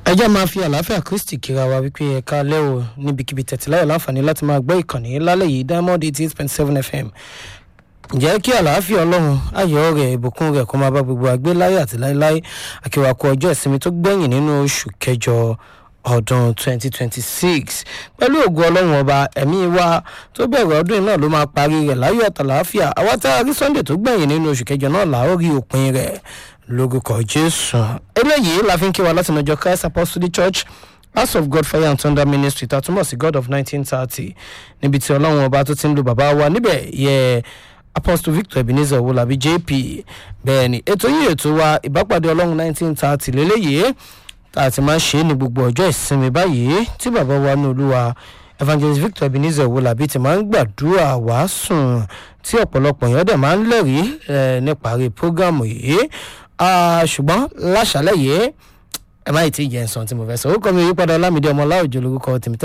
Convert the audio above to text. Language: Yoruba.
ẹ jẹ́ máa fi àlàáfíà kristi kíra wa wípé ẹ̀ka lẹ́wọ̀ níbikíbi tẹ̀tíláyọ̀ láǹfààní láti máa gbọ́ ìkànnì lálẹ́ yìí diamond eighty eight point seven fm ǹjẹ́ kí àlàáfíà ọlọ́run ayọ̀ rẹ̀ ìbùkún rẹ̀ kó máa bá gbogbo àgbé láyé àti láéláé àkíwákú ọjọ́ ìsinmi tó gbẹ̀yìn nínú oṣù kẹjọ ọdún 2026 pẹ̀lú ògùn ọlọ́run ọba ẹ̀mí wa tó bẹ̀rẹ̀ ọdún yìí náà ló máa parí rẹ̀ láyọ̀ àtàlàáfíà àwa tá a rí sunday tó gbẹ̀yìn nínú oṣù kẹjọ náà là ó rí òpin rẹ̀ lórúkọ jésù eléyìí la fi ń kí wa láti nàjọ christ apostolic church house of god fire and thunder ministry tá a túmọ̀ sí god of 1930 níbi tí ọlọ́run ọba tó ti ń lo bàbá wa níbẹ̀ yẹ apostle victor ebenezer owolabi jp bẹ́ẹ̀ ni ètò yìí ètò wa ìbápàdé ọlọ́run 1930 lélẹ́yìí tá a ti máa ń ṣe é ní gbogbo ọjọ́ ìsinmi báyìí tí bàbá wa ní olúwa evangelist victor ebenezer owolabi ti máa ń gbàdúrà wàásùn tí ọ̀pọ̀lọpọ̀ èèyàn dẹ̀ máa ń lẹ́rìí níparí prógámù yìí ṣùgbọ́n láṣálẹ̀ yìí ẹ má ì tí ì jẹ́ ǹsán tí mo fẹ́ sọ orúkọ mi yípadà ọlámídé ọmọ láòjò lórúkọ tèmi